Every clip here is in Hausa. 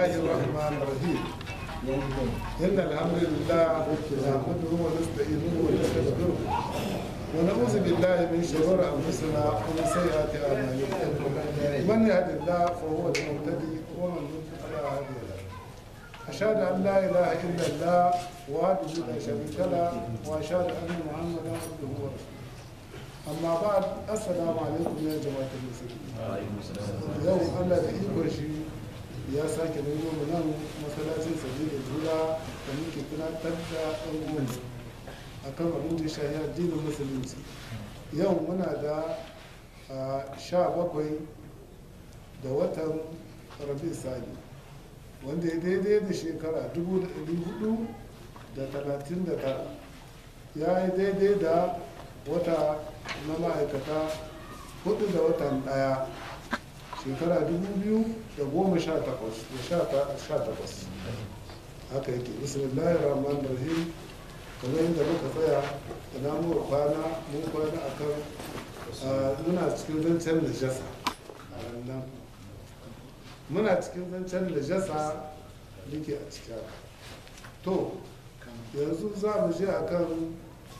الله الرحمن الرحيم إن الحمد لله نحمده ونستعينه ونستغفره ونعوذ بالله من شرور أنفسنا ومن سيئات أعمالنا من يهد الله فهو المهتدي ومن يضلل فلا هادي له أشهد أن لا إله إلا الله وحده لا شريك له وأشهد أن محمدا عبده ورسوله أما بعد السلام عليكم يا جماعة المسلمين yau allah da ikon shi ya sake nuna mu nan masallacin sabi da jura da muke tunatar da ɗan uwan a kan abin da shahi addinin musulunci yau muna da sha bakwai da watan rabi sani wanda ya daidai da shekara dubu da ɗari hudu da talatin da tara ya yi daidai da wata na ma'aikata hudu da watan ɗaya shekara dubu biyu da goma sha takwas da sha takwas haka yake bismillahir rahmanir rahim kamar yadda muka tsaya da namu kwana mun kwana akan muna cikin zancen najasa a nan muna cikin zancen najasa yake a cikin to yanzu za mu je akan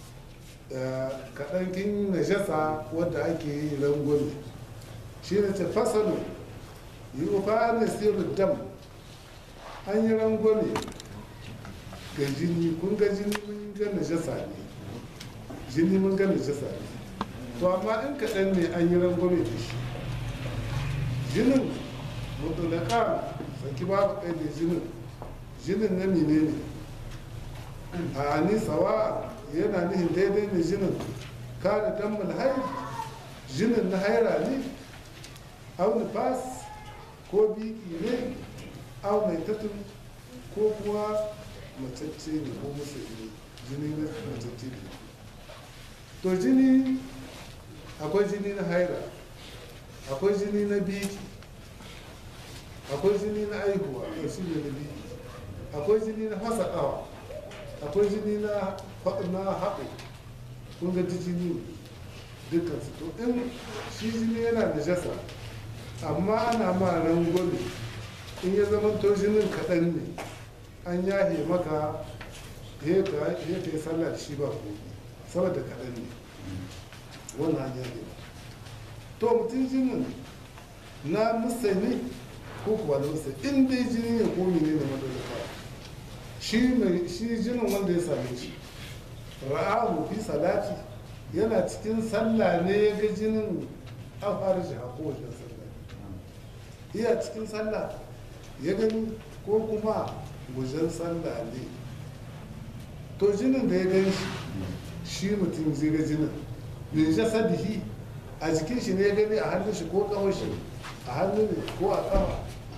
kaɗankin najasa wadda ake yi rangwame shi ne ce fasalu yi ufa na sirri dam an yi rangwame ga jini kun ga jini mun ga najasa ne jini mun ga najasa ne to amma in kaɗan ne an yi rangwame da shi jinin mutulaka saki babu ɗaya da jinin jinin na mine ne a ni sawa yana nihin daidai ne jinin kada dan mulhai jinin na haira ne au nifas ko biki ne au mai tatun ko kuwa macece ne ko musulmi jini na macece ne to jini akwai jini na haira akwai jini na biki akwai jini na aihuwa a shi ne na biki akwai jini na hasaɗawa akwai jini na haɓo kun ga jini dukkan su to in shi jini yana da jasa amma ana ma rangwame in ya zama to jinin kaɗan ne an yahe maka ya ka yi sallah da shi ba ko saboda kaɗan ne wannan an yahe ba to mutum jinin na musani ko kuwa na musani in dai jini ne ko mene ne madalaka shi jinin wanda ya same shi ra'ahu fi salati yana cikin sallah ne ya ga jinin an fara shi a kowace sallah iya cikin sallah ya gani ko kuma wajen sallah ne to jinin da ya gani shi shi mutum zai ga jinin bin jasadihi a jikin shi ne ya gani a hannun shi ko kawai shi a hannun ne ko a kawa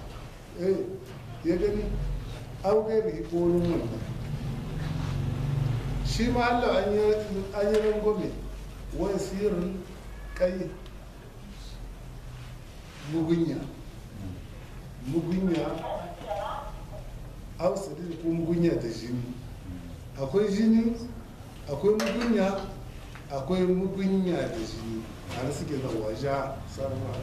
ya gani an gairi ko wurin wannan shi ma Allah an yi rangwame wani sirrin kai mugunya mugunya ausari ko mugunya da jini akwai jini akwai mugunya akwai mugunya da jini har suke da waja sarwa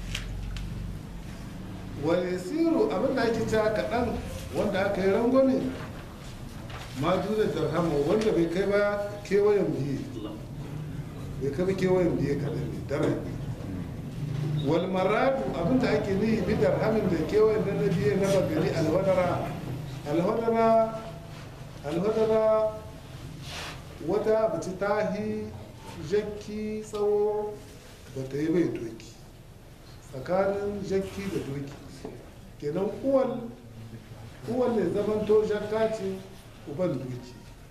wani siru abinda ake ta kaɗan wanda aka yi rangwame ma duna darhama wanda bai kai ba kewayen biye bai kai ba kewayen biye kaɗan ne dara ne wal maradu abinda ake nihi bi darhamin da kewayen na na biye na bagari alhadara alhadara alhadara wata bace tahi jakki tsawo ba ta yi bai doki tsakanin jakki da doki kenan uwal uwan ne zaman to jakka ce uban doki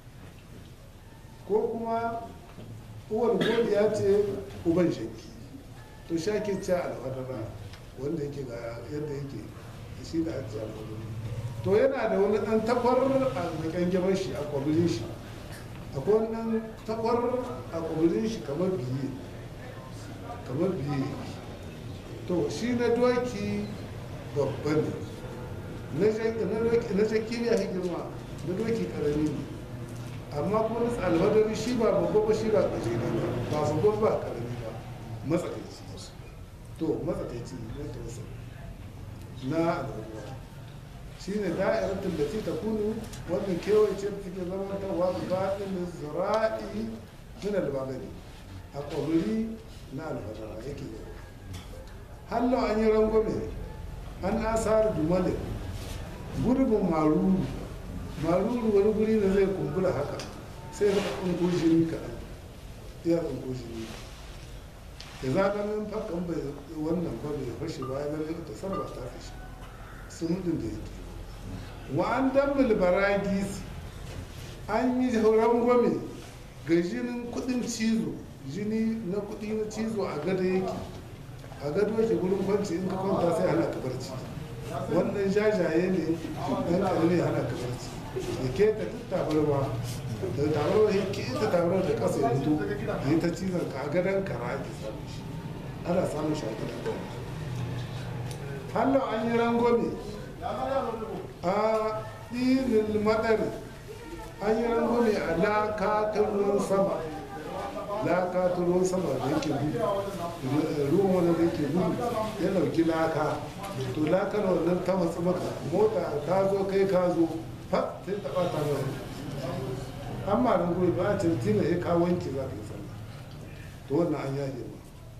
ko kuma uwar godiya ce uban shakki to shake ce alfadara wanda yake ga yadda yake shi da ake alfadara to yana da wani dan takwar a kangirar shi a kwabilin shi akwai wani dan takwar a kwabilin shi kamar biye kamar biye to shi na doki babba ne na jakki ne a girma na doki karami ne amma kuma na alhadari shi ba babba ba shi ba kashe ne ba babba ba karami ba matsakaici to matsakaici na tausa na alhadara shine da'iratul lati takunu wannan kewaye ce da take zama ta wa batin zira'i min al-bagani a ƙwabiri na alfadara yake da hallo an yi rangwame an asar dumale gurbin maruru maruru wani guri da zai kumbura haka sai ka kunko jini kaɗan iya kunko jini da za ka nan fakan bai wannan ba bai fashe ba ya zama ta sarba ta fashe sun din da yake wa an dammul baragis an yi rangwame ga jinin kudin cizo jini na kudi na cizo a gado yake a gado yake gurin kwanci in ka kwanta sai hana ka barci wannan jajaye ne dan kalli hana ka barci da ke ta tabarwa da tabarwa ya ke ta tabarwa da kasa ya fito da yi ta cizon ka a gadon kara ake samun shi ana samun shi a gidan hallo an yi rangwame a ɗinin madari an yi rangwame a laka ta ruwan sama laka ta ruwan sama da yake gudu ruwan wani da yake gudu ya dauki laka to lakar wannan ta matsu maka mota ta zo kai ka zo fat sai ta bata mai amma nan guri ba a cantina ya ka wanke za ka yi sallah to wannan an yaje ma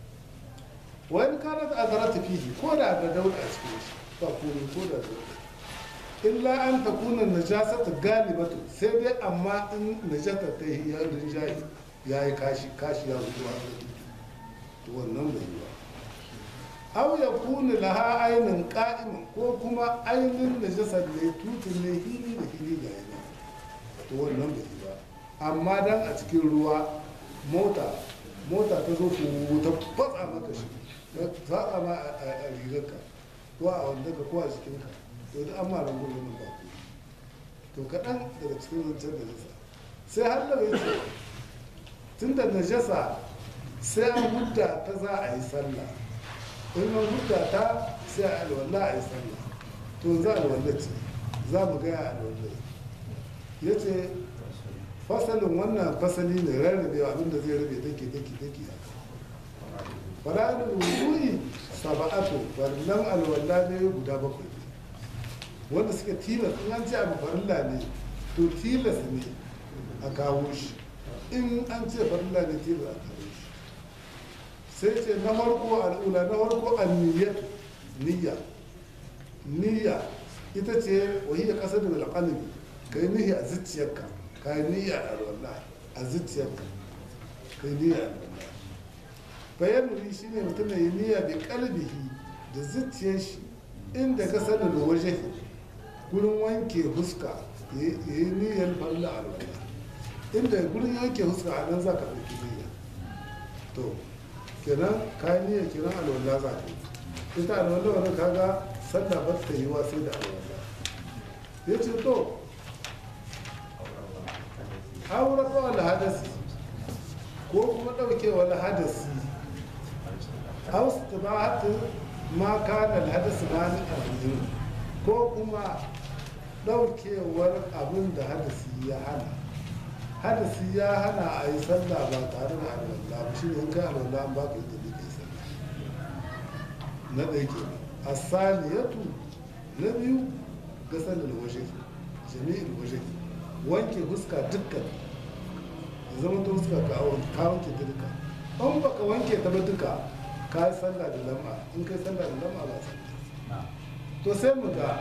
wani kana da azara ta fihi ko da da dauda a cikin shi ba komai ko da dauda illa an ta kuna najasata galibatu sai dai amma in najasa ta yi ya rinjaye ya yi kashi kashi ya zuwa to wannan bai yi ba aw ya kuna laha ainin qa'iman ko kuma ainin najasa ne tutun ne hili da hili ga yana to wannan bai yi ba amma dan a cikin ruwa mota mota ta zo ku ta fatsa maka shi ta fatsa ma a rigarka ko a wanda ka ko a jikinka to da an mara gudu nan ba to kaɗan daga cikin zancen da nisa sai har da ya ce tun da najasa sai an hudda ta za a yi sallah in an hudda ta sai a alwala a yi sallah to za a alwala ce za mu gaya alwala ya ce fasalin wannan fasali ne rarrabewa abinda zai rabe dake dake dake fara'in wudu'i saba'atu farillan alwala ne guda bakwai wanda suka tilas in an ce abu farilla ne to tilas ne a kawo shi in an ce farilla ne tilas a kawo shi sai ce na farko al'ula na farko anniyyatu niyya niyya ita ce wahiyya kasar da alƙalami ka yi niyya a zuciyarka ka yi niyya a alwala a zuciyarka ka yi niyya a alwala bayan nuri shi ne mutum ya yi niyya bi kalbihi da zuciyar shi inda ka sanin da waje gurin wanke huska ya yi niyyar farla alwala inda gurin wanke huska a nan za ka ɗauki niyya to kenan ka yi niyya kenan alwala za ka yi ita alwala wani kaga sallah ba ta yi wa sai da alwala ya ce to aure ko hadasi ko kuma ɗauke wani hadasi hausa ta ba hatu ma kana hadasi ma ni abin ko kuma ɗaukewar abin da hadasi ya hana hadasi ya hana a yi sallah ba tare da alwallah ba shi ne in kai alwallah an baka yadda da kai sallah na ɗaya ke asaliyatu na biyu ga sallar waje jami'in waje wanke huska dukkan ya zama ta huska ka wanke ta duka an baka wanke ta ba duka ka yi sallah da lam'a in kai sallah da lam'a ba sallah to sai mu ga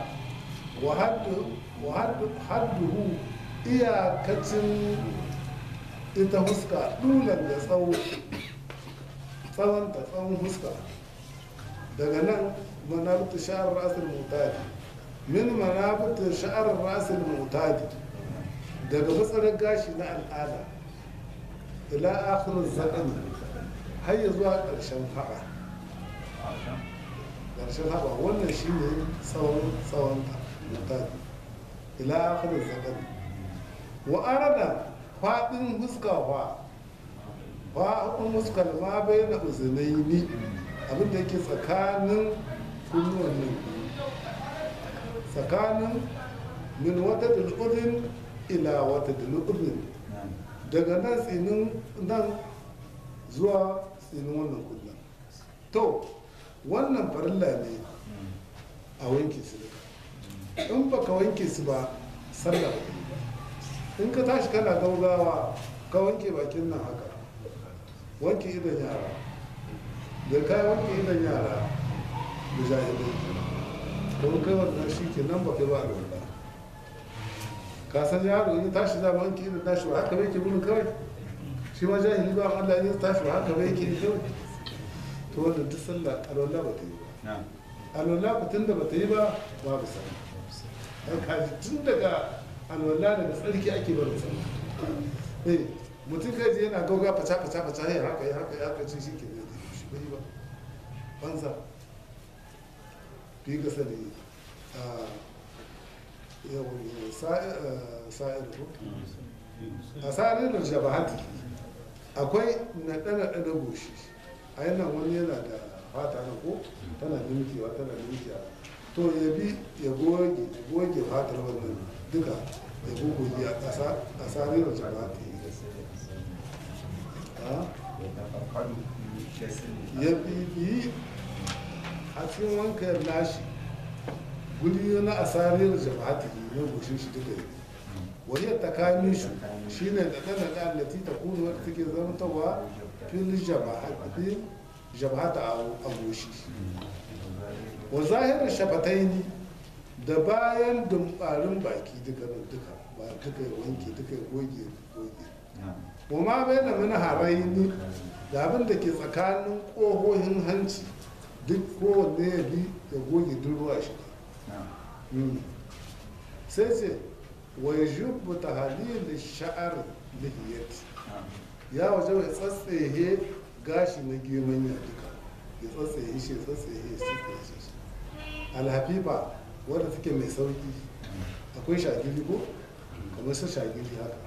hadduhu iyakacin ita huska dulan da tsawo tsawonta tsawon huska daga nan manabta sha'ar rasul mutadi min manabta sha'ar rasul mutadi daga matsalar gashi na al'ada ila akhirin zaɗani har ya zuwa ƙarshen haɓa ƙarshen haɓa wannan shi ne tsawon tsawon mutane ila akhirin zaɗani wa arada faɗin huska fa faɗin huskar ma bai na uzunai ni abinda yake tsakanin kunnuwan nan tsakanin min wata dal'udin ila wata dal'udin daga nan tsinin nan zuwa tsinin wannan kullum to wannan farilla ne a wanke su duka in ba ka wanke su ba sallah ba in ka tashi kana gaugawa ka wanke bakin nan haka wanke idan yara da ka wanke idan yara da jahilai kuma kai wannan shi ke nan ba kai ba a lura ka san yaro in ya tashi zama wanke idan tashi ba haka bai ke gudun kawai shi ma jahili ba Allah ya tashi ba haka bai ke kawai to wanda duk sallah alwala ba ta yi ba alwala ba tun da ba ta yi ba babu sallah dan kaji tun daga alwala daga tsarki ake barin sallah eh mutum kai je yana gauga faca faca faca ya haka ya haka ya haka ce shi ke da shi bai ba banza fi ga sani a yawon sa'ir ko a sa'ir da jabahati akwai naɗe-naɗe na goshi a yana wani yana da fata na ko tana nimkewa tana nimkewa to ya bi ya goge ya goge fatar wannan duka ya gogogi a ƙasa a sa'ir da jabahati ya bibiyi a cikin wankan nashi guri na asarir jama'ati na goshin shi duka yi wahiyar tsakanin shi shine da ɗana da allati ta kunu wadda take zamantawa fil jama'ati jama'ata a goshi wa zahirar shafataini da bayan dumbarin baki duka nan duka ba duka ya wanke duka ya goge goge wa ma bai da mana haraini da abin da ke tsakanin ƙohohin hanci duk kowanne ya bi ya goge duk ruwa shi sai ce wa yubu tahlil sha'ar lihiyat ya waje ya tsatsehe gashi na geman ya duka ya tsatsehe shi ya tsatsehe shi ya tsatsehe shi alhafifa wadda take mai sauki akwai shagiri ko kamar su shagiri haka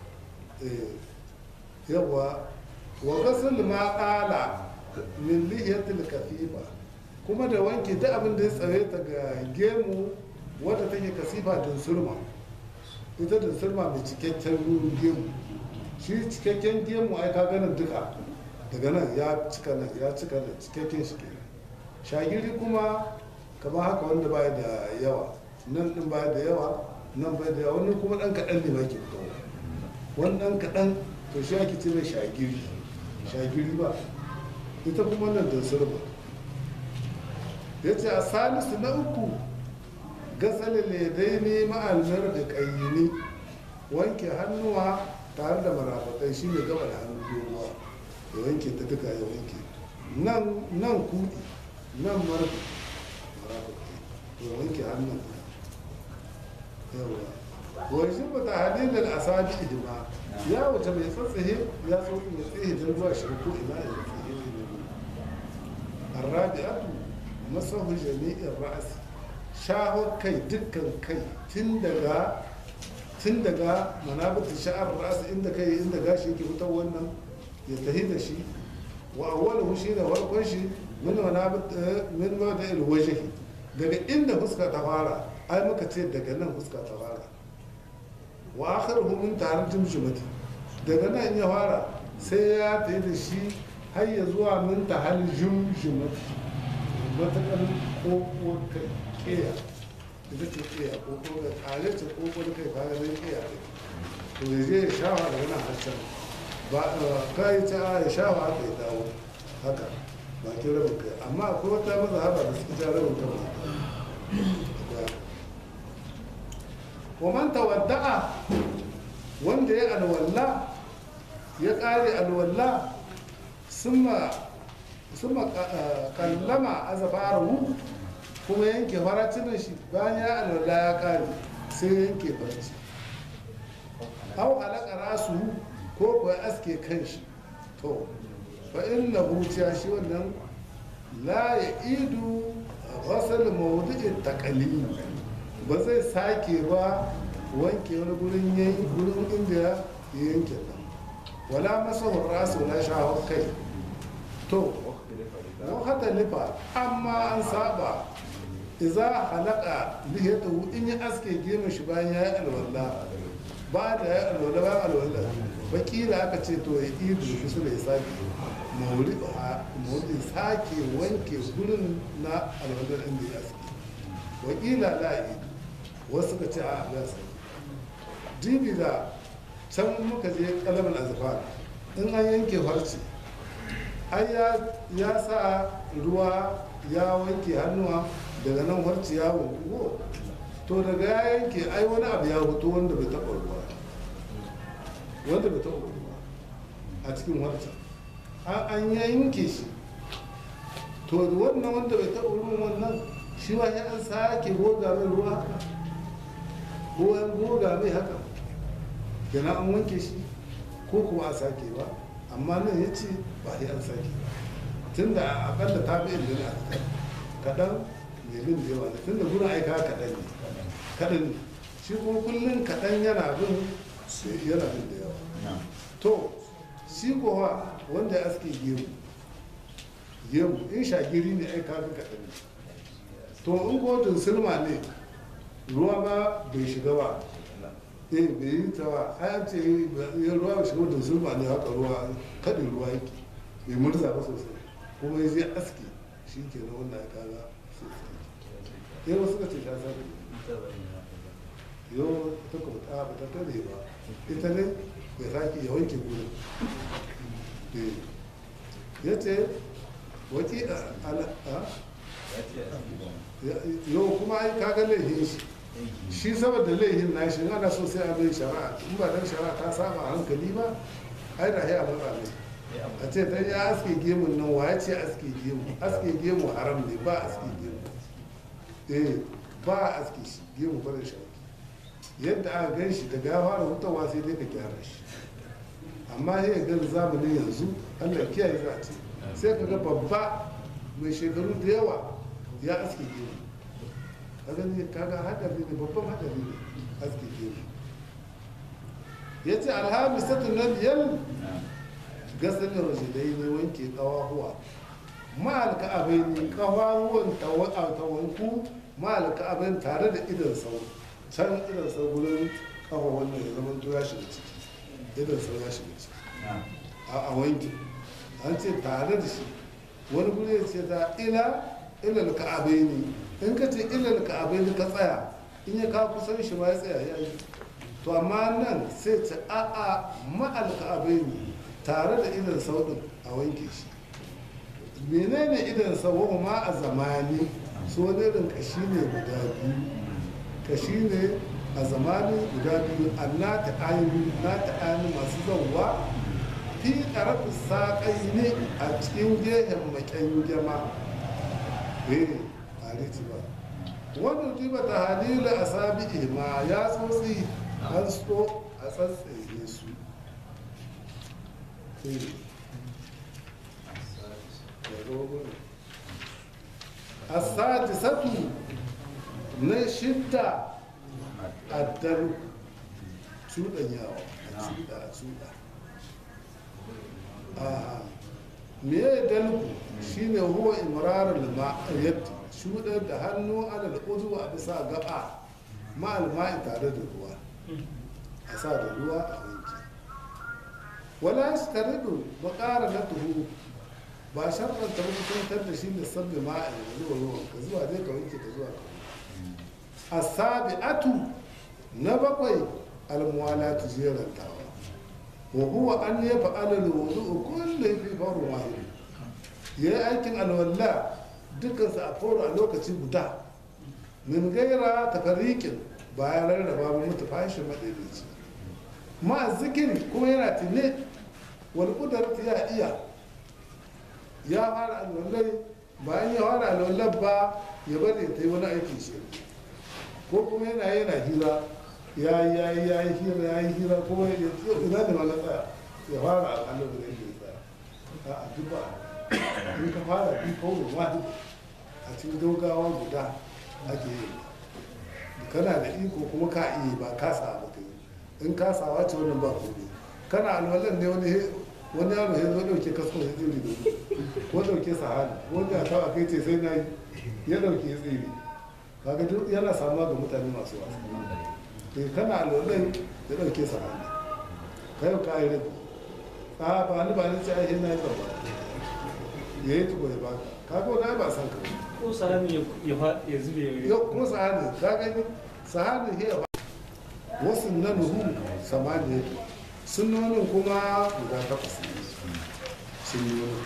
yawa wa gasul ma ƙala min lihiyatil kafifa kuma da wanke duk abin da ya tsare ta ga gemu wadda take kasifa din sulma ita din sulma mai cikakken ruru gemu shi cikakken gemu ai ka ganin duka daga nan ya cika nan ya cika nan cikakken shi ke shagiri kuma kamar haka wanda baya da yawa nan din baya da yawa nan baya da yawa wani kuma dan kaɗan ne ma ke fitowa wani dan kaɗan to shi ake ce mai shagiri shagiri ba ita kuma nan da sulma ya ce a salisu na uku gasale ledai ne ma'almar da ƙayyini wanke hannuwa tare da marafatai shi ne gaba da hannu doguwa ya wanke ta duka ya wanke nan kudi nan marafatai ya wanke hannun yawa wani shi ba ta halilin asabi hidima ya wuce mai tsatsaye ya tsotsi mai tsaye don zuwa shi ko ina ya tsaye ne arrabi'atu masahu jami'in ra'asi shaho kai dukkan kai tun daga tun daga manabatu sha'ar ra'asi inda kai inda gashi yake fitar wannan ya tahi da shi wa awwaluhu shi da farkon shi min manabat min mawda'il wajhi daga inda fuska ta fara ai muka ce daga nan fuska ta fara wa akhiruhu min tarjum jumati daga nan ya fara sai ya tahi da shi har ya zuwa min tahal jumjumati matakan koko kai keya ita ce keya koko da tare ce koko da kai kaga zai keya ne to ya je ya shawa daga nan har can ba ka yi ta ya shawa haka ya dawo haka bakin rabin kai amma akwai wata maza haba da suke ja rabin kan wa man tawadda'a wanda ya alwalla ya kare alwalla summa summa kallama azafaru kuma yanke faracin shi bayan ya alwala ya kare sai yanke faraci au alaka rasu ko kuwa aske kan shi to fa inna huciya shi wannan la ya idu rasal mawdu'in taqalim ba zai sake ba wanke wani gurin yanki gurin inda ya yanke nan wala masahur rasu na shawar kai to wata lifa amma an saba iza halaka lihiyatahu in ya aske gemu shi bayan ya yi alwala ba da ya alwala bayan alwala bakila aka ce to ya idu shi su da ya sake mawuri sake wanke gurin na alwala inda ya aske wakila la idu wasu suka ce a ya sake dibi da can muka je kalamin azfar in an yanke farce ai ya- ya sa ruwa ya wanke hannuwa daga nan farce ya wanku to daga ya yanke ai wani abu ya fito wanda bai taɓa ruwa wanda bai taɓa ruwa a cikin farce an an yanke shi to da wannan wanda bai taɓa ruwan wannan shi ma ya an sake goga mai ruwa haka ko an goga mai haka kenan an wanke shi ko kuma a sake ba amma nan ya ce ba sai an sake ba tun da akalla ta bi ilmi a kaɗan mai bin da yawa ne tun da gudun aika kaɗan ne kaɗan ne shi kuma kullum kaɗan yana bin yana bin da yawa na'am to shi kowa wanda ya aske gemu gemu in shagiri ne ai kafin kaɗan ne to in ko silma ne ruwa ba bai shiga ba eh bai yi ta ba ai an ce ya ruwa bai shiga da silma ne haka ruwa kaɗin ruwa yake bai murza ba sosai kuma ya je aske shi ke na wannan ya kaga sosai yau suka ce ta sake yau ta kuma ta ba ta kare ba ita ne ya sake ya wanke gudu ya ce waki yau kuma ai kaga laifin shi shi saboda laifin na shi ana so sai a bai shari'a in ba dan shari'a ta saba hankali ba ai da ya matsa ne a ce dan ya aske gemun nan wa ya ce aske gemu aske gemu haram ne ba aske gemu eh ba aske shi gemu ba da shari'a yadda aka gan shi daga ya fara hutawa sai dai ka gyara shi amma sai ya gan zamanin yanzu allah kiyaye za a ce sai ka ga babba mai shekaru da yawa ya aske gemu ka gani kaga hadari ne babban hadari ne aske gemu ya ce alhamisatu na biyar gasalin rajidai ne wanke kawahuwa ma'alka abin kawahuwan tawanku ma'alka abin tare da idan sau can idan sau gurin kafa wannan ya zama to ya shiga ciki idan sau ya shiga ciki a wanke an ce tare da shi wani guri ya ce ta ila ilal ka'abai ne in ka ce ilal ka'abai ne ka tsaya in ya ka kusan shi ma ya tsaya ya yi to amma nan sai ce a'a ma'al ka'abai ne tare da idan sau din a wanke shi menene idan sau ma a zamani su wani irin kashi ne guda biyu kashi ne a zamanin guda biyu Allah ta ainihin na ta ainihin masu zauwa fi ƙarfi saƙai ne a cikin gehen maƙyan gyama eh a riti ba wanda riba ta halilu a sabi ma ya tsotsi an so a tsatsaye su Eh, ya zo gurin. as-sadisatu na shidda addar cuɗanyawa a cuɗa a cuɗa a me ya dalku shine huwa imrarar yadda cuɗar da hannu ana da uzu a bisa gaba ma'alma'i tare da ruwa a sa da ruwa a wanke wala shi tare da bakara na tuhu ba sharɗan ta mutuntar da shi da sabbi ma'a zuwa ruwan ka zuwa dai ka wanke ka zuwa ka wanke asabi'atu na bakwai almuwalatu jerantawa wa huwa an ya fa'ala alwudu kullu fi farin wahid ya yi aikin alwala dukkan sa a foro a lokaci guda min gaira tafariqin bayan rarraba mu mutu fashin madaidaici ma zikiri kuma yana tune wal qudrati ya iya ya fara alwallai bayan ya fara alwallar ba ya bari ta yi wani aikin shi ko kuma yana yana hira ya yi ya yi ya yi hira ya yi hira kuma ya ce ina da wani tsaya ya fara alƙalar da yake tsaya a a duk ba in ka fara bi kawai wani a cikin dogawa guda ake yi kana da iko kuma ka iya ba kasa ba ka yi in kasawa ce wannan ba komai kana alwalan ne wani wani yaro ya zo dauke kasko ya tsiri da ko dauke sahani wanda ta a kai ce sai na yi ya dauke ya tsiri kaga duk yana samuwa ga mutane masu wasa eh kana alwalan ya dauke sahani kai ka yi rabi a ba ni ba ni ce ai na yi ba ya yi tuba ya baka kaga wani ba san ka ko sahani ya fa- ya zube ya yau kuma sahani ka gani sahani hiya ba wasu nanuhu samaniya sunnonin kuma guda takwas ne sunnonin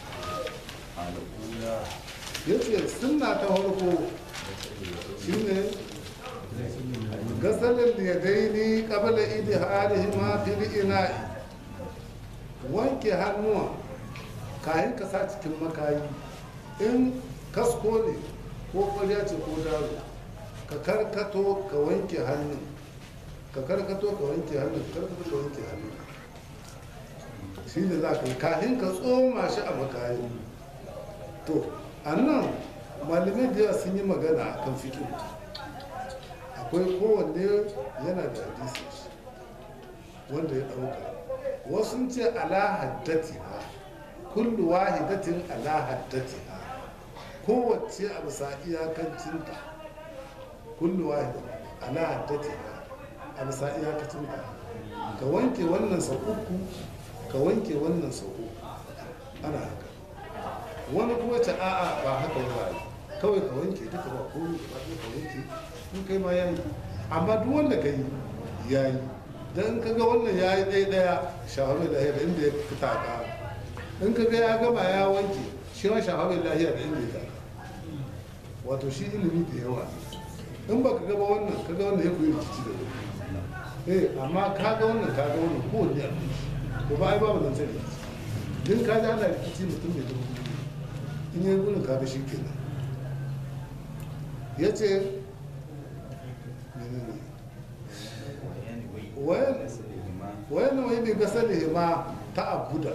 ya ce sunna ta farko shine gasalin yadaini qabla idhalihima fil ina'i wanke hannuwa kayan ka sa cikin makayi in kasko ne ko kwarya ce ko daro ka karkato ka wanke hannun ka karkato ka wanke hannun ka karkato ka wanke hannun shi ne za ka yi kayan ka tsoma shi a makayi to a nan malamai da yawa sun yi magana a kan fikin akwai kowanne yana da hadisi shi wanda ya ɗauka wasu ce ala haddati ha kullu wahidatin ala haddati ha kowace a bisa iyakacinta kullu wahida ala haddati ha a bisa iyakacinta ka wanke wannan sau uku ka wanke wannan sau uku ana haka wani kuma ce a'a ba haka ba kawai ka wanke duka ba ko ba ka wanke in kai ma yayi amma duk wanda ka yi yayi dan ka ga wannan yayi ɗaya ɗaya shaharar lahiya da inda ya fita ka in ka ga ya gama ya wanke shi ma shaharar lahiya da inda ya taka wato shi ilimi da yawa in baka gaba wannan ka ga wannan ya koyi rikici da wani eh amma ka ga wannan ka ga wannan kowanne a to ba ai babu zancen rikici din ka ji ana rikici mutum mai dubu in yi gudun kaga shi kenan ya ce wayan wani ne gasa da ma ta abuda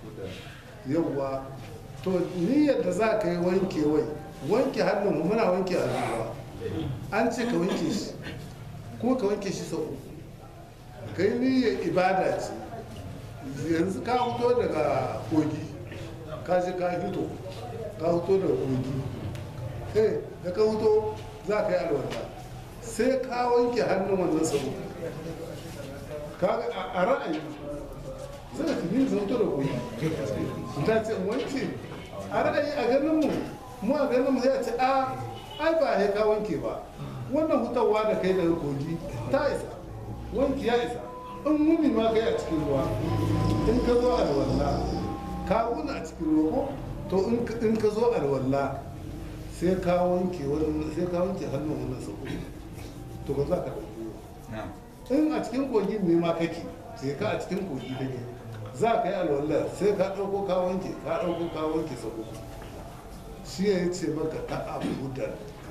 yawwa to niyyar da za ka yi wanke wai wanke hannun muna wanke hannu an ce ka wanke shi kuma ka wanke shi sau uku kai niyyar ibada ce yanzu ka fito daga kogi ka je ka fito ka fito daga kogi eh da ka fito za ka yi alwala sai ka wanke hannun wannan sau ka a ra'ayi zai ka ni zan fito da kogi ta ce wanke a ra'ayi a ganin mu mu a ganin mu sai a ce a ai ba ya ka wanke ba wannan hutawa da kai daga kogi ta isa wanki ya isa in mumi ma kai a cikin ruwa in ka zo alwala ka wuna a cikin ruwa ko to in ka zo alwala sai ka wanke wannan sai ka wanke hannun wannan sako to ba za ka ɗauki ruwa in a cikin kogin ne ma kake sai ka a cikin kogi kake za ka yi alwala sai ka ɗauko ka wanke ka ɗauko ka wanke sako shi ya ce maka ta'abudan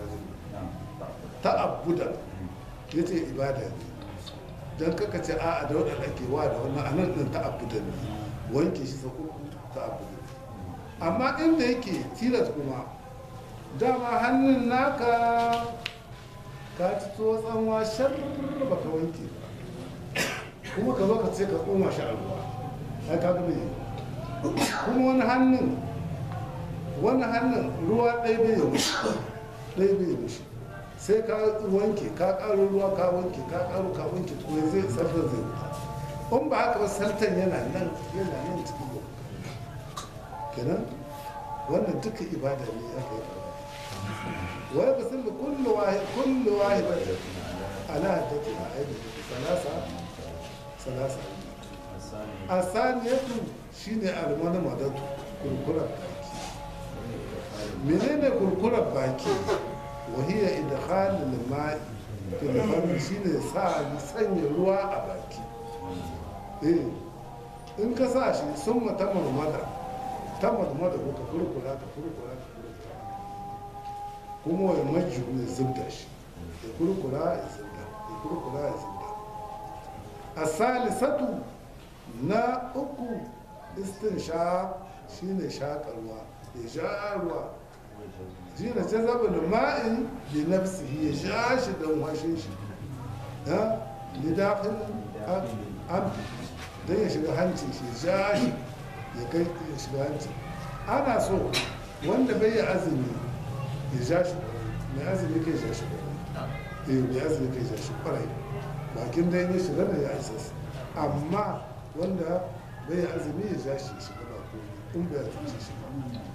ta'abudan ya ce ibada ne don kaka ce a da waɗanda ke wa da wannan anan ɗin ta'abudan ne wanke shi sako ta'abudan amma inda yake tilas kuma dama hannun naka ka ci tsotsanwa shar ba ka wanke ba kuma ka zo ka ce ka koma shi a ruwa ai ka gaba yi kuma wani hannun wani hannun ruwa ɗaya bai yi mushi ɗaya bai yi mushi sai ka wanke ka ƙaro ruwa ka wanke ka ƙaro ka wanke to zai sarfar zai wuta in ba haka ba saltan yana nan yana nan cikin yau kenan wannan duka ibada ne aka yi wai ba sun da kullu wahid kullu wahid ala haddati a aidi salasa salasa asaniyatu shine almana madatu kurkurar baki menene kurkurar baki wahiya idkhal al-ma'i fil fam shine sa sanya ruwa a baki eh in ka sa shi sun mata marmada ta marmada ko ka kurkura ka kurkura ka kurkura kuma wani majiyu ya zubda shi ya kurkura ya zubda ya kurkura ya zubda a salisatu na uku istin sha shine shakarwa ya sha ruwa shi ne ta zaba da ma'in da nafsihi ya sha shi don washin shi ya lidafin amfi don ya shiga hancin shi ya sha shi ya kai ya shiga hancin ana so wanda bai yi azumi ya sha shi mai azumi kai sha shi kwarai mai azumi kai sha shi kwarai bakin dai ya shiga da ya isa amma wanda bai yi azumi ya sha shi shiga ba ko in bai azumi shi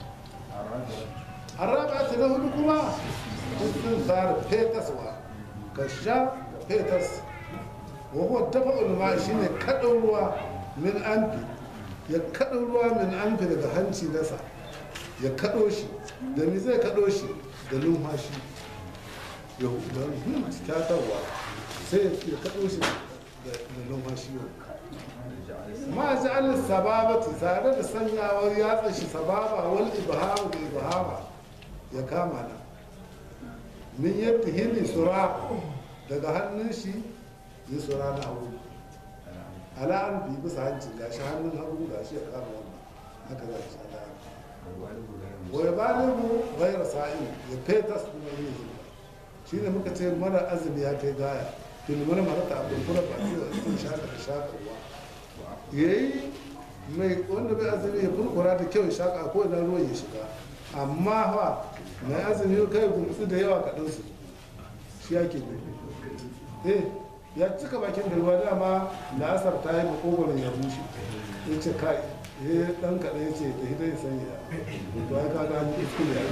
ba araba ta na hudu kuma sun tsara fetaswa ka sha fetas wa huwa dafa'ul ma shine kaɗin ruwa min anfi ya kaɗin ruwa min anfi daga hanci nasa ya kaɗo shi da me zai kaɗo shi da numfashi ya da kyatarwa sai ya kaɗo shi da da numfashi yau ma ja'al sababati tare da sanyawar yatsa shi sababa wal ibhama da ibhama ya kama na min yadda hili sura daga hannun shi ya sura na hagu ala an bi bisa hanci gashi hannun hagu gashi ya kama wannan haka za shi ala wa ya balibu ghayra sa'in ya fetas kuma yin zuba shine muka ce mara azumi ya kai gaya filmar mara ta abin kura ba da sun shaka da shaka ruwa yayi mai wanda bai azumi ya kurkura da kyau ya shaka ko ina ruwan ya shiga amma fa mai azumi kai gumtsu da yawa kaɗan su shi yake ne eh ya cika bakin da ruwa dama da asar ta yi makogoron ya bushe ya ce kai ya dan kaɗan ya ce da hidai ya sanya to ya kaga an kuskure ya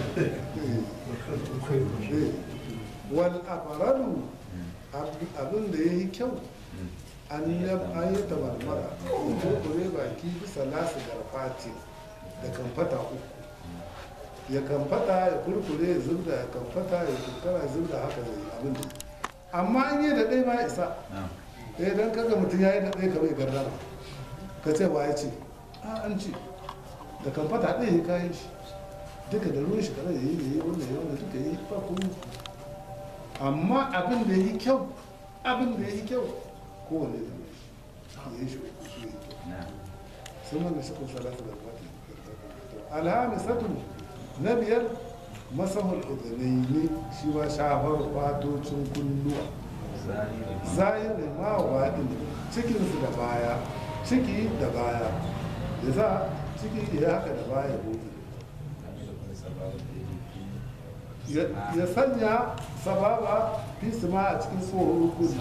yi wal afaralu abin da ya yi kyau an yi an yi tabarmara kurkure baki bisa nasu garfati da kamfata uku ya kamfata ya kurkure ya zubda ya kamfata ya kurkara ya zubda haka zai yi abin da amma an yi da ɗaya ma isa eh dan kaga mutum ya yi da ɗaya ka bai gardama ka ce wa ya ce a an ce da kamfata ɗaya ya kayan shi duka da ruwan shi kada ya yi da yi wanda ya wanda duka yi ba kuma amma abin da ya yi kyau abin da ya yi kyau kowane da ya yi shi ya yi kyau sun wanda shi kun salatu da wata alhamisatu na biyar masahul udhanaini shi ma shafar fatocin kunnuwa zahirin ma waɗin cikinsu da baya ciki da baya da za ciki ya haka da baya buɗe ya sanya sababa fi ma a cikin tsohon rukuni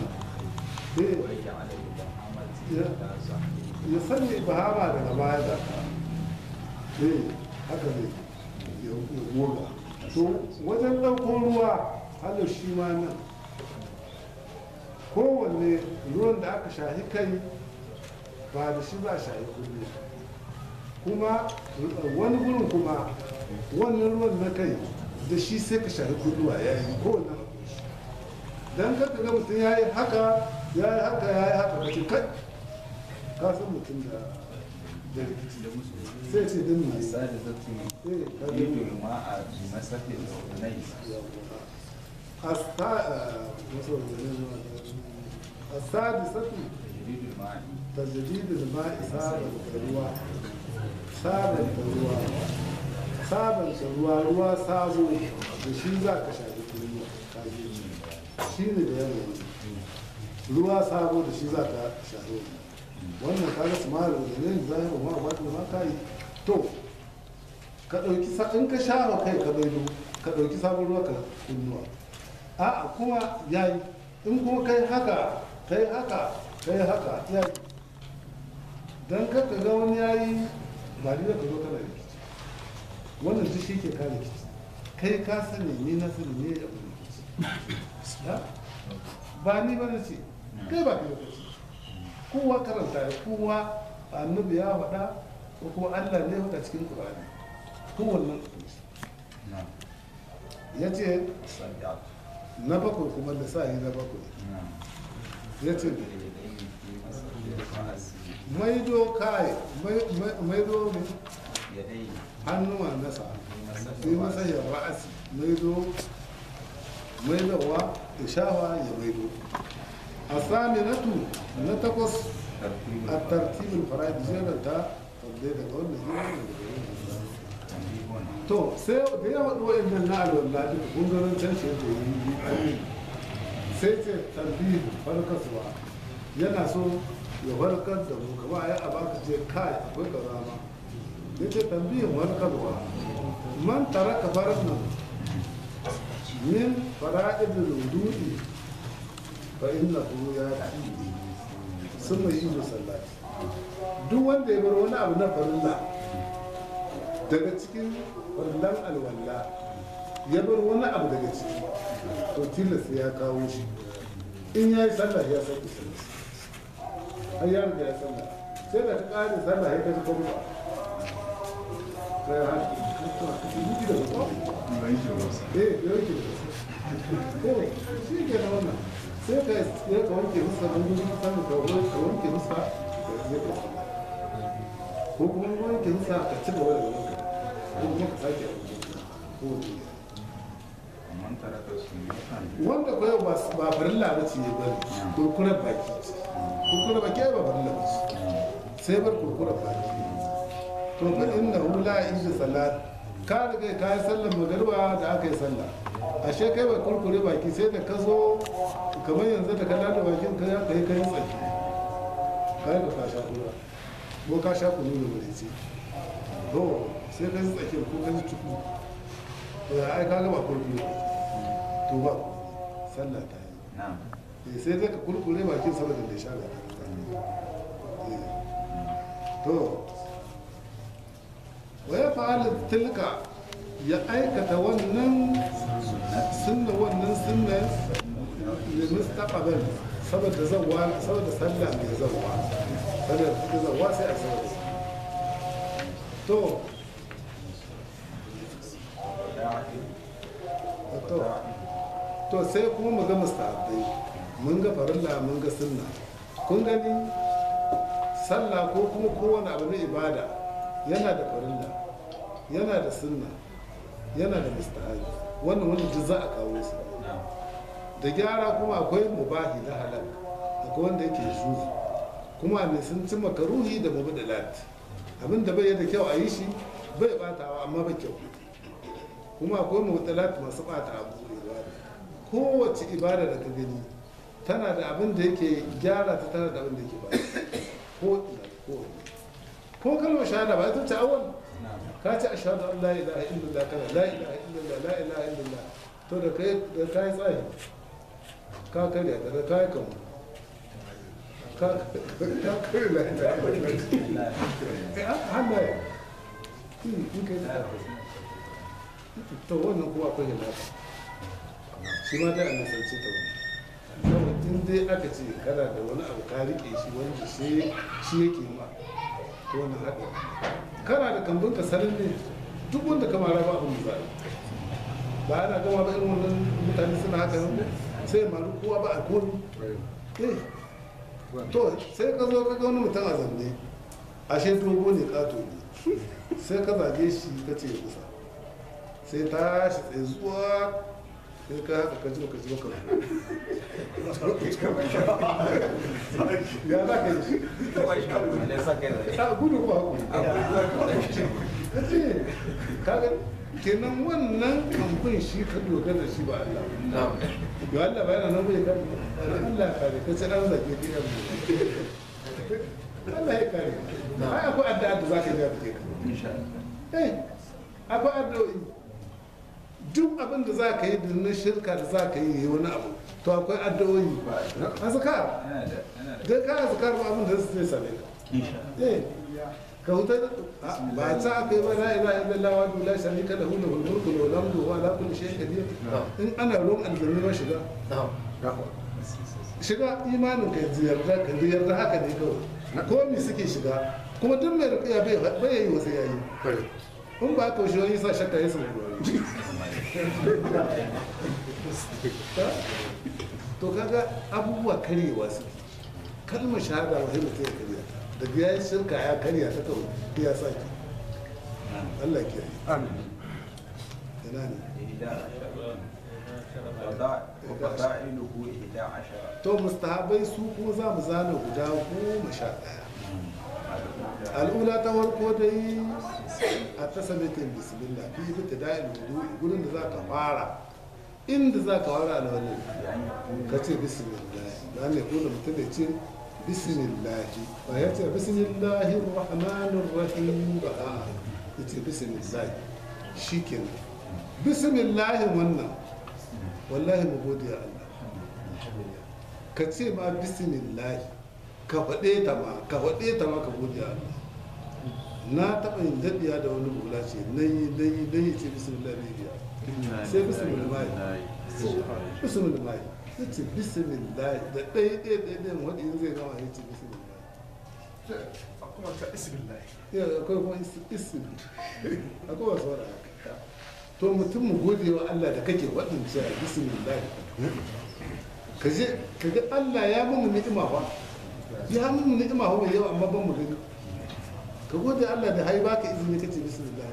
ya sanya ibahama daga baya da eh haka ne ya goga to wajen ɗauko ruwa halar shi ma nan kowanne ruwan da aka shahi kai ba da shi za a shahi kulle kuma wani gurin kuma wannan ruwan na kai da shi sai ka shahi kulluwa ya yi kowanne haƙo shi don kaka ga mutum ya yi haka ya yi haka ya yi haka kacin kai ka san mutum da da rikici sai ce don mai السادسة eh ka يريد gani الماء بمسح الأذنين السادسة تجريد الماء تجديد الماء سابا الروا سابا الروا سابا الروا روا سابو da shi za ka shafi ruwa shi ne da yanayi ruwa sabo da shi za ka shafi wannan ka ga sumar da ne zahiru ma ba ma ka yi to ka ɗauki sa in ka shafa kai ka baido ka ɗauki sabon ruwa ka kunnuwa a'a kuma yayi in kuma kai haka kai haka kai haka yayi dan kar ka ga wani yayi ba ni da ka zo kana rikici wannan duk shi ke kare rikici kai ka sani ni na sani ne ya abu rikici Ya? ba ni ba na ce kai ba ka rikici kowa karanta ya kowa annabi ya faɗa ko kuma Allah ne ya faɗa cikin Qur'ani kowannen نعم ya ce السابعة na bakwai kuma da sa yi na bakwai نعم ya ce اليدين في مسح الرأس maido kai mai- mai- maido ne يدين hannuwa nasa في مسح sai masa الرأس ya ra'asi maido maidowa da shawa ya maido a saminatu na takwas ترتيب a tartibin fara'id jerar ta tabbai daga wannan yi wannan daga wannan تنبيه to sai da yawa ɗo'in nan na alwala duka gungarin can shi da yi sai ce tarbi farkaswa yana so ya farkar da mu kama ya a baka ce kai akwai kaza ma ya ce tambihin farkarwa man taraka farar nan min fara'id lududi fa inna hu ya sun mai yi musallati duk wanda ya bar wani abu na farilla daga cikin farillan alwala ya bar wani abu daga ciki to tilas ya kawo shi in ya yi sallah ya sauki sallah har ya riga ya sallah sai da ta ƙare sallah ya kaji kuma kai ha yi da kuma eh ya yake ko shi ke da wannan sai ka ya ka wanke musa don gudun sanin ka ka wanke musa ya ka ko kuma wanke musa ka ci gaba da wanka ko kuma ka sake ko man taraka sunnatan wanda ko yau ba ba farilla ba ce ba kurkurar baki ce kurkurar baki ba farilla ba ce sai bar kurkurar baki to fa inna hu la inda salat ka riga ka yi sallar magariba da aka yi sallah ashe kai bai kurkure baki sai da ka zo kamar yanzu da ka lada bakin ka ya kai kai tsaki kai ka sha kura ko ka sha kunu da wuri ce to sai ka ji tsakin ko ka ji cuku ya ai ka ga ba kurkure baki to ba sallah ta yi na'am Eh, sai dai ka kurkure bakin saboda da sha ga to wa ya fa'ala tilka ya aikata wannan sunna wannan sunna da mustaqbal saboda zawwa saboda sallah mai zawwa saboda ta zawwa sai a saboda to to to sai kuma mu ga mustahabbai mun ga farilla mun ga sunna kun gani sallah ko kuma kowane abu na ibada yana da farilla yana da sunna yana da mustahabi wannan wanda duk za a kawo su na'am da gyara kuma akwai mubahi na halal akwai wanda yake juzu kuma mai sun ci makaruhi da mubadalat abin da bai da kyau a yi shi bai batawa amma bai kyau kuma akwai mubadalat masu bata abu ibada kowace ibada da ka gani tana da abin da yake gyara ta tana da abin da yake ba ko ina ko ko kalmar shahada ba ita ce awal na'am ka ce ashhadu an la ilaha illallah kana la ilaha illallah la ilaha illallah to da kai da kai tsaye ka karya da kai kan ka ka karya la ilaha illallah eh hannaye in kai da to wannan kuma akwai hilafa shi ma dai a nisance ta wani kawai in dai aka ce kana da wani abu ka rike shi wanda shi shi yake ma to wannan haɗa kana da kambun ka sanin ne duk wanda ka mara ba abin da za a yi ba ana gama ba irin wannan mutane suna haka nan sai ya maru kowa ba a komi eh to sai ka zo ka ga wani mutum a zanne ashe dogo ne kato ne sai ka zage shi ka ce ya kusa sai tashi tsaye zuwa sai ka haka ka ji baka ji baka ya za ka yi shi ne saka da a gudu ba ku ka ce kaga kenan wannan kamfin shi ka dogara da shi ba Allah ga Allah ba yana nan bai kare Allah kare ka ce dan zage ki yan Allah ya kare ai akwai addu'a da zaka yi da ke insha Allah eh akwai addu'o'i duk abin da za ka yi da na shirka da za ka yi wani abu to akwai addu'o'i azkar yana da yana da dan ka azkar ba abin da zai same ka insha eh ka huta ba ta aka yi ba la ilaha illallah wa la sharika lahu lahul mulku wa lahu hamdu wa ala kulli shay'in qadir in ana ruwan aljanna ma shiga shiga imanin ka ziyarta ka ziyarta haka ne kawai ko mi suke shiga kuma duk mai rukiya bai bai yi wasu yayi in ba ka shi wani sa shakka ya samu to kaga abubuwa karyewa suke kalmar shahada wa mutum ya karya daga ya yi shirka ya karya ta kawai ya sake Allah ke yi ina ne وفضائله إحدى عشر to mustahabai su kuma za mu zana guda goma sha ɗaya al'ula ta farko dai a ta samitin bismillah fi bita da'il wudu gurin da za ka fara inda za ka fara alwalin ka ce bismillah da ne kuna mutum da ce bismillah ba ya ce bismillahir rahmanir rahim ba a ya ce bismillah shi kenan bismillah wannan wallahi mu gode ya Allah ka ce ma bismillah ka faɗe ta ma ka faɗe ta ma ka gode ya Allah na taɓa yin daɗiya da wani hula ce na yi na yi na yi ce bismillah ne biya sai bismillah bismillah ya ce bismillah da ɗaya ɗaya ɗaya ɗaya wadda yin zai gama ya ce bismillah kuma ta isbillah ya akwai kuma isi- ismi akwai wasu wadda haka to mutum mu gode wa Allah da kake waɗin cewa bismillah ka je ka ga Allah ya mamu ni'ima fa ya mamu ni'ima fa mai yawa amma ban mu gani ka gode Allah da hai baka izini kace bismillah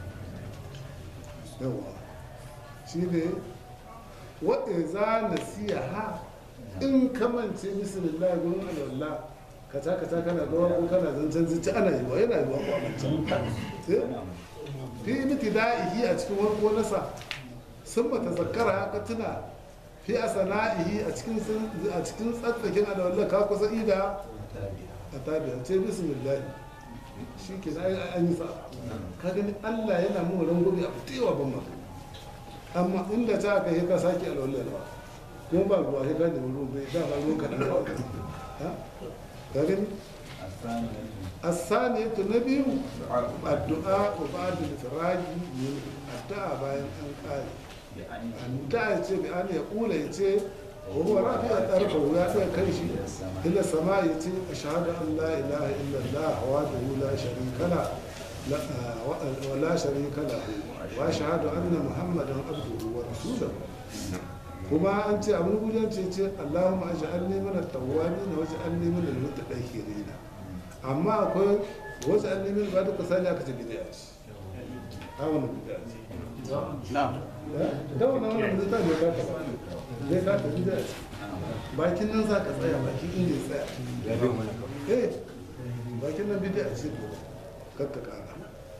yawa shi ne wa iza nasiha in ka mance bismillah gurin alwala ka ta ka ta kana gawa ko kana zancen zuci ana yi wa yana yi wa ko a mance fi ibtida'ihi a cikin wani gonarsa sun bata zakara ka tuna fi asana'ihi a cikin sun- a cikin tsatsakin alwala ka kusa ida a tabiya ce bismillah shi ke na an yi sa ka gani Allah yana mu rangobi a fitewa ban maka amma inda ta ka yi ka sake alwala ba kuma ba ruwa sai ka da ruwa bai da ba ruwan ka da ruwa ha ka gani الثانية نبي الدعاء بعد الفراج من الدعاء باين أن قال الدعاء يتي بأن يقول يتي وهو رافع طرفه ويأتي كيشي إلى السماء يتي أشهد أن لا إله إلا الله وحده لا شريك له لا آه، ولا شريك له وأشهد أن محمدا عبده ورسوله kuma an ce abin gudan ce ce Allahumma aj'alni min at-tawwabin wa aj'alni min al-mutatahhirin amma akwai wasu annabi ba duka sani aka ce bid'a ce a wannan bid'a ce na'am da wannan wannan bid'a ne ka ta ba zai ka ta bid'a ce bakin nan za ka tsaya bakin inda ya tsaya eh bakin nan bid'a ce to kakka kara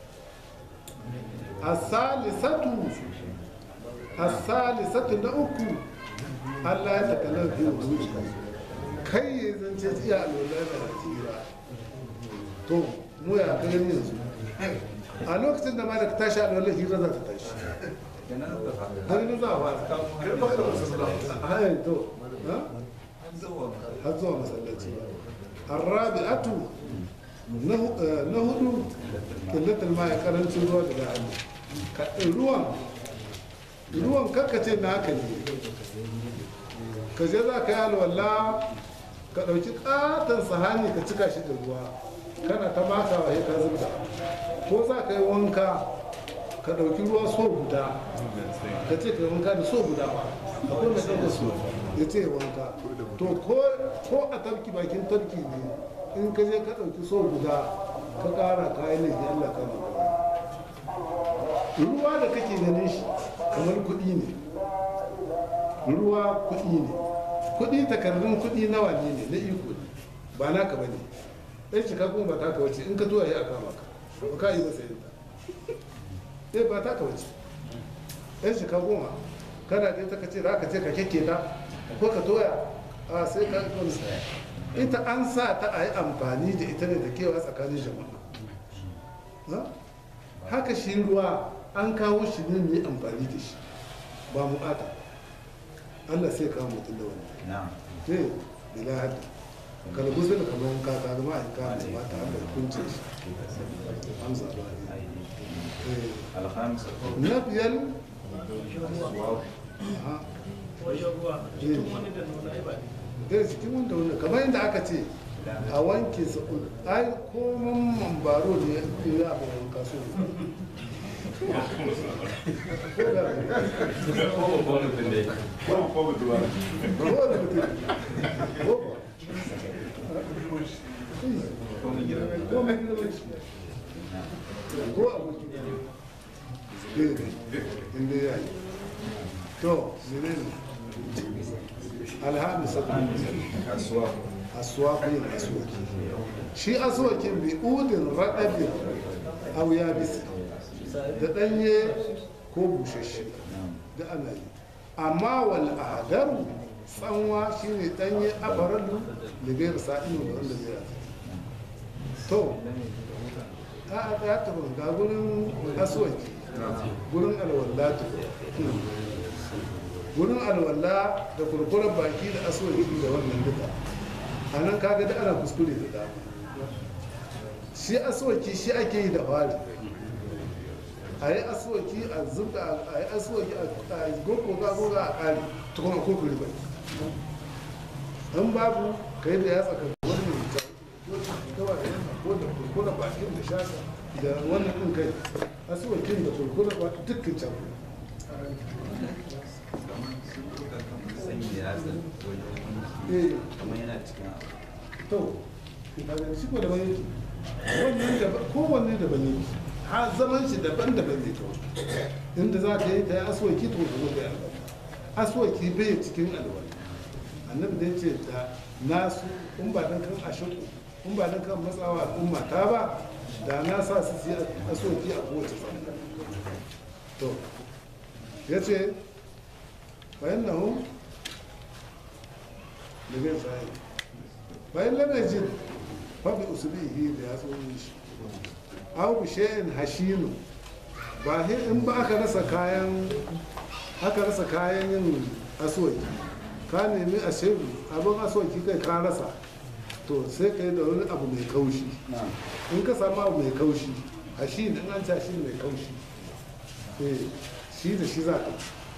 as-salisatu as-salisatu na uku Allah ya takalar fi wujuhi kai ya zance tsiya alwala da tsira to mu ya ka gani yanzu a lokacin da ma da ka tashi alwala hira za ta tashi kenan da fa har yanzu za a fara hayan to ha? har zuwa masallaci arrabi'atu na hu- eh, na hudu killatul ma ya karancin ruwa daga hannu Ka- ruwan ruwan karkace na haka ne ka je za ka yi alwala ka ɗauki ƙaton sahani ka cika shi da ruwa kana ta makawa ya ka zubda ko za ka yi wanka ka ɗauki ruwa so guda ka ce ka yi wanka da so guda ba akwai mai ɗauka so ya ce wanka to ko ko a tarki bakin tarki ne in ka je ka ɗauki so guda ka ƙara kayan laifi Allah ka maka ruwa da kake ganin shi kamar kuɗi ne ruwa kuɗi ne kuɗi takardun kuɗi nawa ne ne na iko ne ba naka ba ne ɗan shi kuma ba taka wace in ka zuwa ya aka maka ba ka yi masa yadda eh ba taka wace ɗan shi goma kana ɗaya ta kace za ka ce ka kyakke ta ko ka toya a sai ka wani ita an sa ta a yi amfani da ita ne da kewa tsakanin jama'a Ha? haka shi ruwa an kawo shi ne mu yi amfani da shi ba mu ata Allah sai kawo mutum da wani na'am zai bila haddi kalbu sai da kamar wanka ka zama a yanka mai mata haka hukuncin shi amsa ba ne Eh, alhamsa na biyar wow aha, wajen ruwa cikin wani da nuna ai ba ne eh cikin wanda wanda kamar yadda aka ce a wanke su ai komin mambaro ne ya yi abu wanka so ko da ko da mutum ko ba ko mu gida ko mai girman shi ko abokin ne inda ya yi to menene alhamisa kasuwa aswaqin aswaki shi aswakin bi udin raɗaɗin aw yabis da ɗanye ko bushashe da ana yi amma wal ahdaru tsanwa shine ɗanye abaralu da gairu sa'inu da wanda zai rasa to a ya tafi ga gurin aswaki gurin alwallatu gurin alwalla da kurkuren baki da aswaki da wannan duka a nan kaga da ana kuskure da dama shi aswaki shi ake yi da fari a yi aswaki a zubda a yi aswaki a gogo ga goga a kare ta kuma kokuri bai in babu kai da ya tsaka wani mai ta gawa da yana ko da kurkura bakin da shaka da wannan ɗin kai asuwakin da kurkura ba dukkan can sanyi da yatsa eh wajen kamar yana cikin abu to kaga shi ko daban yake wannan da kowanne daban yake ha zaman shi daban-daban ne to inda za ka yi ta yi aswaki to ka zo da alwala aswaki bai cikin alwala annabi da ya ce da nasu in ba dan kan ashiku in ba dan kan matsawa al'umma ta ba da na sa su yi aswaki a kowace sallah to ya ce bayan nahu da zai tsaye bayan lamar jin faɗi usulihi da ya tsohon shi aw bi shay'in hashinu ba he in ba aka rasa kayan aka rasa kayan yin aswaki ka nemi a shehu abin aswaki kai ka rasa to sai ka yi da wani abu mai kaushi in ka samu abu mai kaushi hashin in an ci mai kaushi eh shi da shi za ka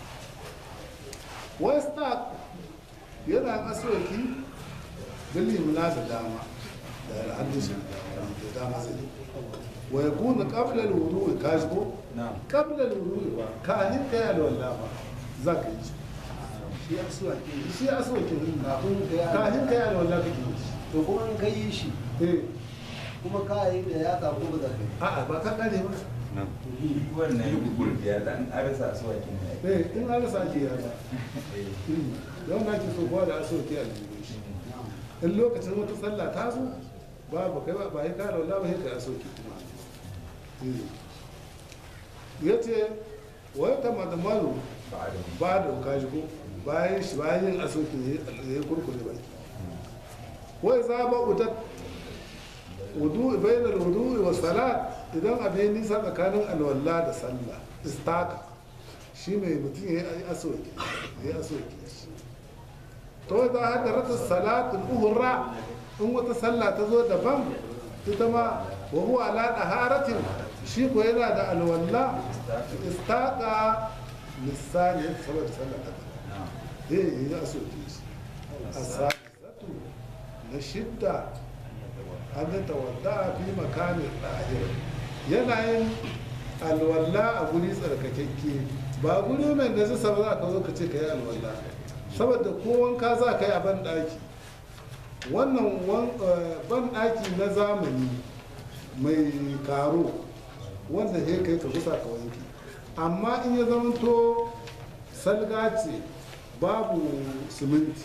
westa yana aswaki dalilin na da dama da hannun shi da dama zai wa ya kuna kabla lulu ka shi ko na'am kabla lulu ba kahin ka ya da wallah ba za ka yi shi shi asuwaki shi aswakin kafin ka yi kahin ka ya da wallah kake yi shi to kuma in ka yi shi eh kuma ka yi da ya ko ba za ka yi a'a ba ka kare ba nan wannan yi gurbiya da an arasa su wakin ne eh in an rasa ake yara don na ke so kowa da aswaki a jirgin shi in lokacin wata sallah ta zo babu kai ba ba ya kare wallah ba ya kai aswaki kuma ya ce wai ta madamalu ba da ba da kaji ko bayan shi bayan yin asoki ne ya yi kurkure baki wai za ba utat wudu bayan wudu wa salat idan abin nisa tsakanin alwala da sallah istaka shi mai mutum ya yi asoki ya yi asoki to da hadarata salatul uhra in wata sallah ta zo daban ita ma wa huwa ala daharatin shi ko yana da alwala istaka lissani saboda sallah ta na'am eh ya asoki shi asalisatu na shidda an yi tawadda fi makamin ɗahir yana yin alwala a guri tsarkakekke ba guri mai da zai ba za ka zo ka ce ka yi alwala saboda ko wanka za ka yi a ban ɗaki wannan wan- eh, ban ɗaki na zamani mai karo wanda he kai ka gusa ka wanke amma in ya zamanto salga ce babu siminti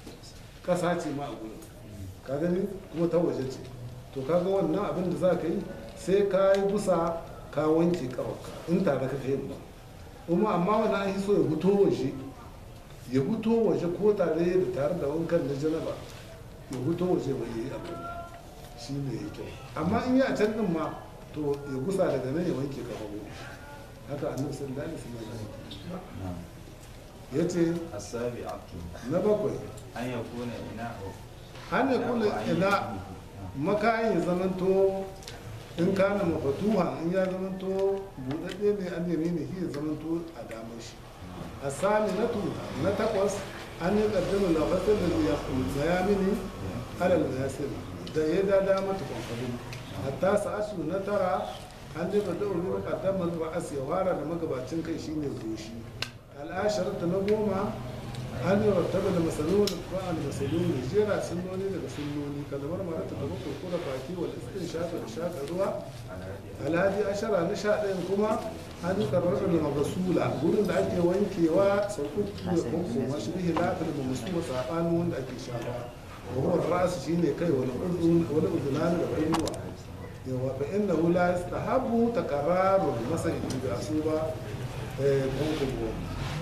ƙasa ce ma a gurin ka gani kuma ta waje ce to kaga wannan abin da za ka yi sai ka yi busa ka wanke kafarka in tare ka kai ba kuma amma wani an yi so ya fito waje ya fito waje ko tare da tare da wankan na janaba ya fito waje bai yi abin shi ne ya kyau amma in yi a can din ma to ya gusa daga nan ya wanke kafafu haka annabi sallallahu alaihi wasallam na'am ya ce asabi'atu na bakwai an yakuna ina'u an ya kula ina makayin ya zamanto in kana mafatuha in ya zamanto buɗaɗɗe ne an yami ne shi ya zamanto a damar shi a sami na tu na takwas an yi ƙaddama lafasar da ya mini alal yasir da ya da dama ta kwamfani hatta sa'atu na tara an yi bada ulu ƙaddama ra'as ya fara da magabacin kai shine goshi al'asharata na goma an yi rattaba da masaloli ba a da masaloli jera sunnoni daga sunnoni kalmar mara ta gaba kurkura baki wal istin shafa da shaka ruwa alhaji ashara na sha ɗayan kuma an yi karar da magasula gurin da ake wankewa sau uku da uku mashi bihi lafiyar da musu saɓanin wanda ake shafa wahuwar rasu shine kai wani udunani da kunnuwa yawa fa inna la yastahabu takararul masa idan ba su ba eh kunkubo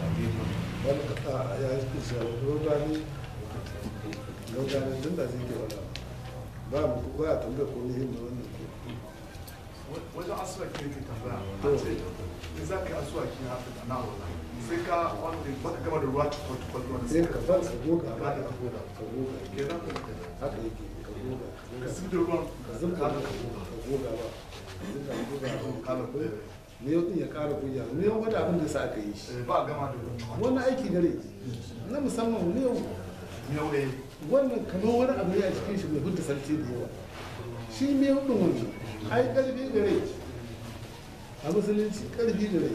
wani kasa ya yi kusa rogani rogani tun da zai ke wala ba mu ba a tambaya ko ne yin da wannan ko wajen asuwaki ne ke tambaya To. a ce in za ka yi asuwaki na haka na wala sai ka wanda baka gama da ruwa tukwal tukwal wanda sai sai ka ka fara ka goga ba ka goga ka goga kenan haka yake ka goga ka zubi da ruwan ka zubta ka goga ka goga ba ka goga ba kala ne yau din ya kara kunya ne yau wani abin da sa aka yi shi ba a gama da ruwan wannan aiki gare na musamman ne yau miyau eh wannan kamar wani abu ne a cikin shi mai hudda sarki da yawa shi mai hudun wani ai karfi gare a musulunci karfi gare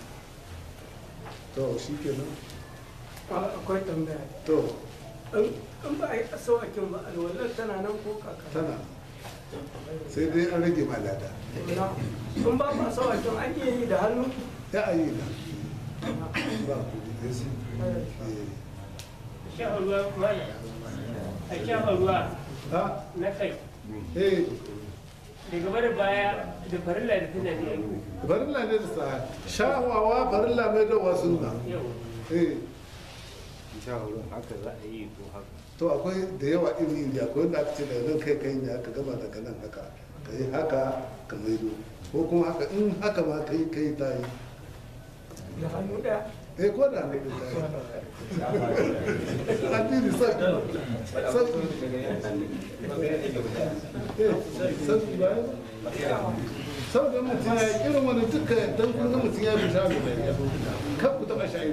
to shi kenan akwai tambaya to in ba a yi asawakin ba alwalar tana nan ko kaka tana sai dai an rage malada in ba ba asawakin an iya yi da hannu ya ayi na ba ku eh shafa ruwa mana a shafa ruwa ha na kai eh da gaba da baya da farilla da tana da yanku farilla ne da sa shawawa farilla mai da wasu na yau eh haka za a yi ko haka to akwai da yawa iri iri akwai wanda aka ce daga nan kai kai ne aka gama daga nan haka ka yi haka ka maido ko kuma haka in haka ma kai kai ta yi da hannu ɗaya eh ko da ne ta yi addini sauki sauki eh sauki ba saboda mutum ya yi irin wani duka dan kun ga mutum ya bi shafi kan ku taɓa shayi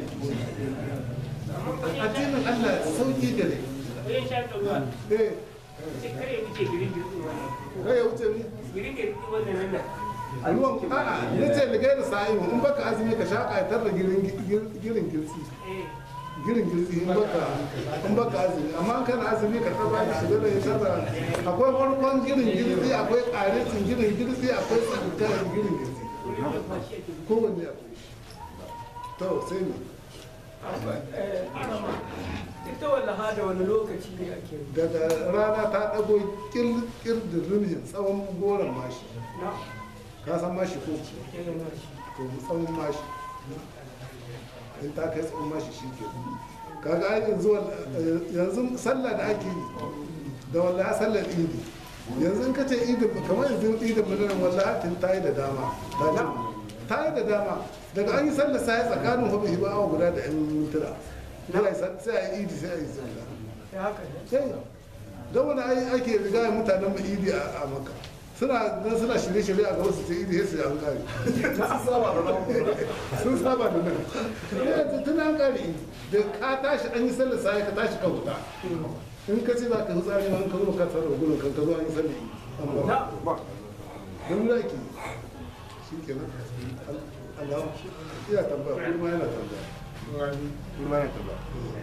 addinin Allah sauki gare wajen shafa ruwa eh sai kare wuce girin girin wannan kai ya wuce ni girin girin wannan nan da ruwan a'a ya ce da gaira sa'imu in baka azumi ka shaƙa ya tarra girin girin girsi eh girin girsi in baka in baka azumi amma in kana azumi ka tarra da shiga da ya tarra akwai farkon girin girsi akwai ƙarecin girin girsi akwai tsakar girin girsi wurin da kwashi ake kowanne akwai to sai ne ita wallaha da wani lokaci ne ake yi daga rana ta ɗago kirkir da rumin tsawon goron mashi na ka san mashi ko irin nashi to tsawon mashi in ta kai tsawon mashi shi ke kaga ai yanzu wal- yanzu sallah da ake yi da wallahi sallar idi yanzu in ka ce idi kamar yanzu idi madaran wallahi tun ta yi da dama ta ce ta yi da dama daga an yi sallar sai tsakanin hobi hiba awa guda da yan mintuna sai a yi sal- sai a yi idi sai a yi sallah ya haka ne sai da wani ai ake riga mutanen mu idi a a maka suna nan suna shirye-shirye a gaba su ce idi sai su yi an kare sun saba da nan yanzu tun an kare idi da ka tashi an yi sallar sai ka tashi ka huta in ka ce za ka hutsari ma an ka zo ka tsara gudun kan ka zo an yi sallar idi an na ba don da ke shi ke nan Allah iya tambaya kuma yana tambaya kuma yana tambaya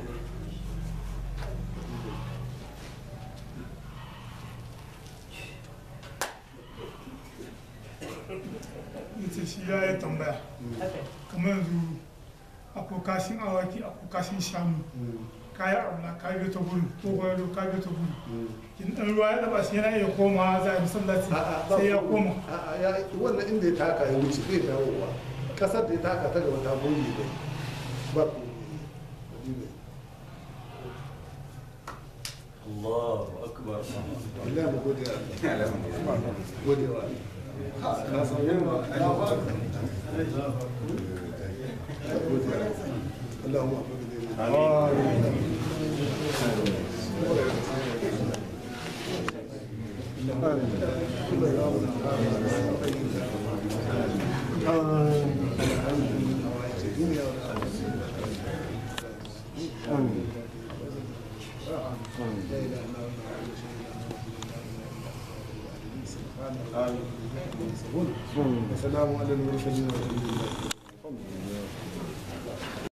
yace shi ya yi tambaya haka kamar yanzu akwai kashin awaki akwai kashin shanu kayi aula ka bi ta gudu ko gwado ka bi ta gudu in ɗan ruwa ya taɓa shi yana iya komawa za a yi masallaci A'a, ba sai ya komai. koma A'a, ya wannan inda ya taka ya wuce bai dawowa kasar da ya taka ta gaba ta goge bai ba komai. Allahu akbar Allah mu gode wa Allah. Gode wa Allah. Ka san yawa. Gode wa Allah. Allahumma amin. سلام على المرسلين والحمد لله